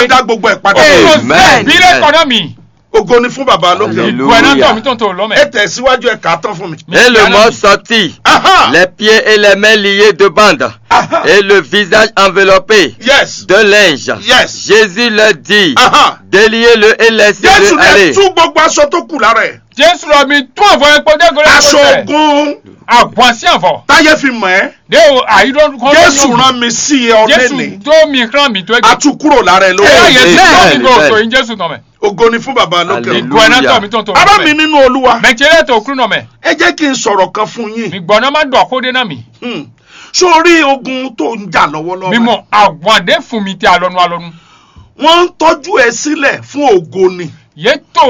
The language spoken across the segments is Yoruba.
á dá gbogbo ẹ̀ padà Amen. Amen. bílẹ̀ kọ́nà mi. ògo ni fún bàbá lókè ọ̀run. Alléluia. Ìgbọ̀nà tọ̀ mi tó ń tó ẹ lọ́mẹ̀. tẹ̀síwájú ẹ kà á tán fún mi. Et le mort sortit, Aha! les pieds et les mains liés de bandes, Aha! et le visage enveloppé yes de linge. Yes. Jésus leur dit, Aha! déliez-le et jésù laissez-le lè aller. tú gbogbo aṣọ tó kù lára ẹ̀ Jésù lọ mi tún àfọ epo dégolé aṣọ ogun Àgbọ̀n sí àfọ. táyé fi mọ̀ ẹ́ Dé o àyídọ́ kọ́ jésù rán mi sí ẹ ọdẹ Jésù ni tó mi rán mi tó a ẹgbẹ́. tú kúrò lára ẹ Ẹ lórí yẹ sí tó mi Amen. gbọ́ òtò yín Jésù nọ mẹ́. ògo ni fún bàbá lókè ọ̀run. Alléluia. Ìgbọ̀nà tọ̀ mi tó ń tó ará mi lọ́mẹ̀. nínú olúwa Mẹ̀tẹ́rẹ́ tó kúrú nọ mẹ́. ẹ jẹ́ kí n sọ̀rọ̀ kan fún Mi yín gbọ̀nà má dọ̀ kó dé náà mi. Hmm. sórí ogun tó ń jà lọ́wọ́lọ́wọ́ Mímọ àgbọ̀n dé fún mi tí alọ́nu alọ́nu. wọ́n ń tọ́jú ẹ sílẹ̀ fún ògo ni Yé tó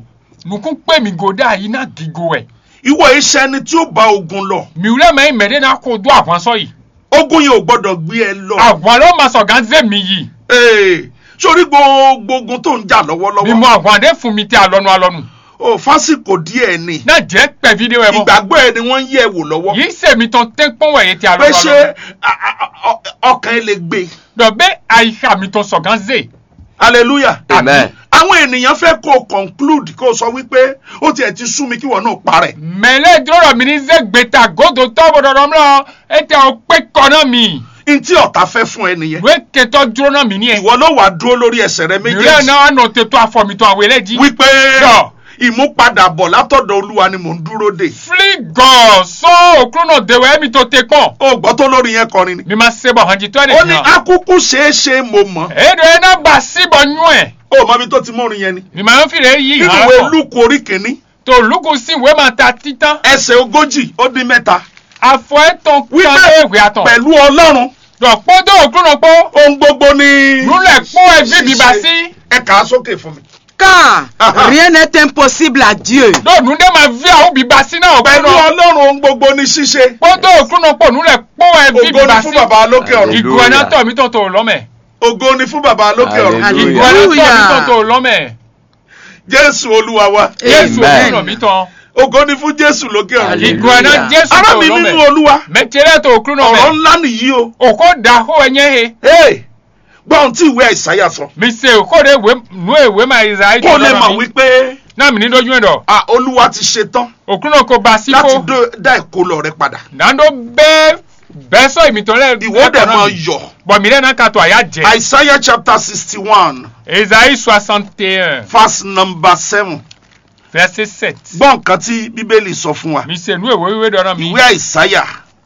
nùkún pé mi gòdà yìí náà gígo ẹ̀. ìwọ iṣẹ́ ẹni tí ó bá ogun lọ Mi wúlẹ̀ mẹ́rin mẹ́rin náà kó dún àgbọ̀n sọ yìí. ogun yẹn ò gbọ́dọ̀ gbé ẹ lọ Àgbọ̀n ló máa sọ̀ gánzé mi yìí. Ee, sórí gbogbo ogun tó ń jà Mímọ lọ́wọ́lọ́wọ́ àgbọ̀n dé fún mi tí alọ́nu alọ́nu. ò fásikò díẹ̀ ni Náà jẹ́ pẹ̀ fídíò ẹ̀ mọ́. ìgbàgbọ́ ẹ ni wọ́n ń yẹ̀ wò lọ́wọ́ Yìí sèmi tán tẹ́ pọ́n wẹ̀yẹ tí pé alọ́nu ṣé alọ́nu. a- a- a- ọkàn ẹ lè gbé Dọ̀bẹ́ àyíká mi tán sọ̀ gánzé. hallelujah Amen. àwọn ènìyàn fẹ́ kó o conclude kó o sọ wípé ó tiẹ̀ ti sú mi kí wọ́n náà parẹ́ Mẹ̀lẹ́ dúró mi ní zẹ́gbẹ̀ta gòdò tọ́bọ̀ dọ̀dọ̀ mọ́ ẹ tẹ ọ pé kọ́nà mi. ntí ọ̀tá fẹ́ fún ẹ nìyẹn Ìwé kẹtọ́ dúró náà mi ní ẹ̀. ìwọ ló wà dúró lórí ẹsẹ̀ rẹ Ìrẹ́ méjèèjì náà nà tètò àfọ̀mìtàn àwọn eléjì. wípé Yọ. ìmúpadàbọ̀ látọ̀dọ̀ olúwa ni mò ń dúró dè Fígọ̀ sọ òkúrò náà dèwọ̀ ẹ̀mí tó tẹ pọ̀n. ó gbọ́ tó lórí yẹn kọrin ni Mi máa ṣe bọ̀ hàn jí tó ẹ̀ ó ní nìyàn. akúkú ṣeéṣe mo mọ̀ Èdè ẹ̀ náà gbà síbọ̀ nú ẹ̀. ó mọ ibi tó ti mórin yẹn ni Mi máa ń fìrè yí nínú ìhàn ìwé pọ̀. lúkù orí kìíní Tó lùkù sí ìwé máa ta títán. ẹsẹ̀ ogójì ó dín mẹ́ta Àfọ̀ ẹ̀ tán wípé tán èwé àtàn. pẹ̀lú ọlọ́run Dọ̀pọ̀ tó òkúrò náà pọ̀. ohun gbogbo ni Lúlẹ̀ pọ̀ ẹ̀ bíbí bá ṣíṣe. sí. ẹ kà á sókè fún mi. Car Aha. rien n'est impossible à Dieu. Lóòdù dé máa fi àwọn bíbá sí náà ọ̀bẹ pẹ̀lú náà. ọlọ́run ohun gbogbo ni ṣíṣe Pọ́tò òkúrò náà pọ̀ lúlẹ̀ pọ̀ ẹ̀ bíbí ògo ni bá fún sí. bàbá lókè ọ̀run Hallelujah. Ìgò ẹ̀ náà tọ̀ mí tó tó lọ́mẹ̀. ògo ni fún bàbá lókè ọ̀run Hallelujah. Ìgò ẹ̀ náà tọ̀ mí tó Hallelujah. tó lọ́mẹ̀. jésù olúwa wa Jésù Amen. òkúrò mi tán. ògo ni fún jésù lókè ọ̀run Hallelujah. Ìgò ẹ̀ náà Jésù ará tó mi nínú lọ́mẹ̀. olúwa Mẹ̀tẹ̀rẹ̀ tó òkúrò náà ọ̀rọ̀ mẹ̀. ńlá nìyí o Òkò dà hó ẹ̀yẹ́ he. Hey, gbọ́ ohun tí ìwé àìsáyà sọ Mi ṣe òkò de ìwé nú ìwé máa Ìsàáyí kó tó lè mọ̀ lọ́mẹ̀ mi. wípé Náà mi ní dójú ẹ̀ dọ̀. ah, olúwa ti ṣe tán Òkúrò náà kò bá sí láti kó. dó- dá ìkólọ rẹ padà Dàndó bẹ́ẹ̀ bẹ́ẹ̀ sọ ìmìtọ́lẹ̀ ìwọ dẹ̀ máa yọ̀ Bọ̀ mi lẹ́nu ká tó àyà jẹ. àìsáyà chapter sixty one Ìsàáyí soixante et un verse number seven verset sept. gbọ́ nǹkan tí bíbélì sọ fún wa Mi ṣe nú ìwé wíwé dọ́nà mi. ìwé àìsáyà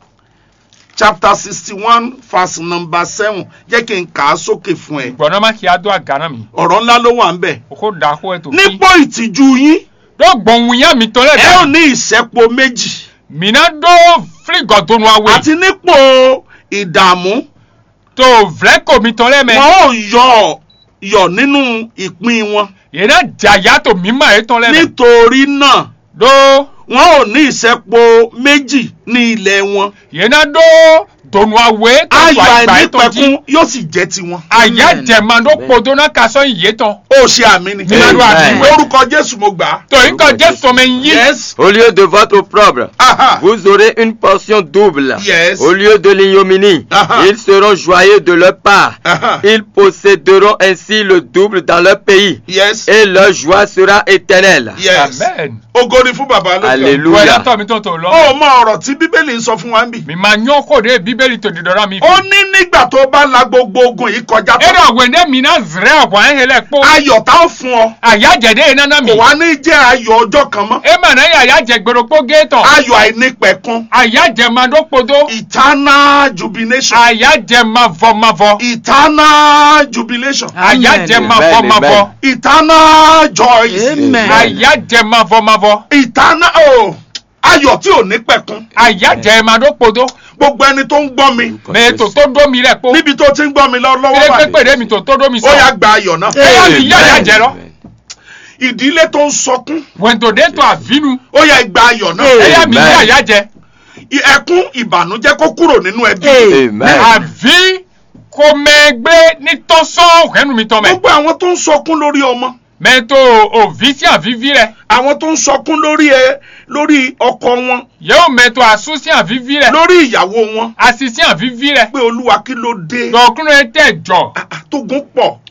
chapter sixty one verse number seven jẹ́ kí n kà á sókè fún ẹ Gbọ̀nà má kí á dó àgànà mi. ọ̀rọ̀ ńlá ló wà ń bẹ̀ Òkò dà hó ẹ̀ tó fi. nípò ìtìjú yín Dó gbọ̀nwù yá mi tọ́lẹ̀ ẹ ò dà. ní ìṣẹ́po méjì Mina dó fírígọ̀ tó nu awé. àti nípò ìdààmú Tó vlẹ́kọ̀ mi tọ́lẹ̀ mẹ́. wọn ò yọ̀ yọ̀ nínú ìpín wọn Yẹn náà jà yàtọ̀ mímọ̀ ẹ̀ tọ́lẹ̀ mẹ́. nítorí náà Dó wọn ò ní ìṣẹ́po méjì ní ilẹ̀ wọn yẹn náà dó dònú awé tó ayọ̀ tó àgbà ẹ̀ tó jí. àìnípẹ̀kun yóò sì jẹ́ tiwọn Àyà Amen. jẹ̀ma ló podó náà kasọ́ ìyé tán. ó ṣe àmì ni Nínú àdúrà Amen. mi. lórúkọ jésù mo gbà á Torí kan Jésù ọmọ ẹ̀yìn yí. yes Au lieu de votre opprobre, aha vous aurez une portion double. Yes. Au lieu de l'ignominie, Ah-ha. ils seront joyeux de leur part. aha Ils posséderont ainsi le double dans leur pays. yes Et leur joie sera éternelle. yes Amen. ògo ni fún bàbá lókè Hallelujah. Wọ́n yàtọ̀ mi tó tó lọ. ó mọ ọ̀rọ̀ tí bíbélì ń sọ fún wa ń bì Mi máa yán kó de bíbélì tó dìdọ́rọ́ mi. ó ní nígbà tó bá la gbogbo ogun yìí kọjá Ẹ̀rọ tán àwẹ̀dẹ́ mi náà zẹ̀rẹ̀ ọ̀bọ̀ ẹ̀ hẹlẹ̀ kpó. ayọ̀ tá ó fún ọ Àyà jẹ̀dẹ́ yẹn nánà mi. kò wá ní jẹ́ ayọ̀ ọjọ́ kan mọ́ Ẹ mà náà yà àyà jẹ gbèrò kpó géètàn. ayọ̀ àìnípẹ̀kun Àyà jẹ ma dó podó. eternal jubilation Àyà jẹ ma vọ ma vọ. eternal jubilation Àyà jẹ ma Amen, vọ ma vọ. amen. eternal joy Amen. Àyà jẹ ma vọ ma vọ. eternal oh, ayọ̀ tí ò ní pẹ̀kun Àyà jẹ ma dó podó. gbogbo ẹni tó ń gbọ́ mi Mẹ tó tó dó mi rẹ̀ kpó. níbi tó ti ń gbọ́ mi lọ- lọ́wọ́ Ilé báyìí pépè mi tó tó dó mi ó yá sọ. gba ayọ̀ náà Ẹ yà mi yá yà jẹ lọ. ìdílé tó ń sọkún Wẹ̀ntòdé tó àfínú. ó yá gba ayọ̀ náà Ẹ yà mi Amen. yá yà jẹ. ẹkún ìbànújẹ́ kó kúrò nínú ẹbí Amen. Àví kò mẹ́gbẹ́ ní tọ́sán òkẹ́nu mi tọ́ mẹ́. gbogbo àwọn tó ń sọkún lórí ọmọ mẹ́tò òví sí àvíví rẹ̀ àwọn tó ń sọkún lórí ẹ lórí ọkọ wọn yóò mẹ́tò àsún sí àvíví rẹ̀ lórí ìyàwó wọn àsì sí àvíví rẹ̀ pé olúwa kí ló dé lọ́kùnrin tẹ̀ jọ Ah, ah, tógun pọ̀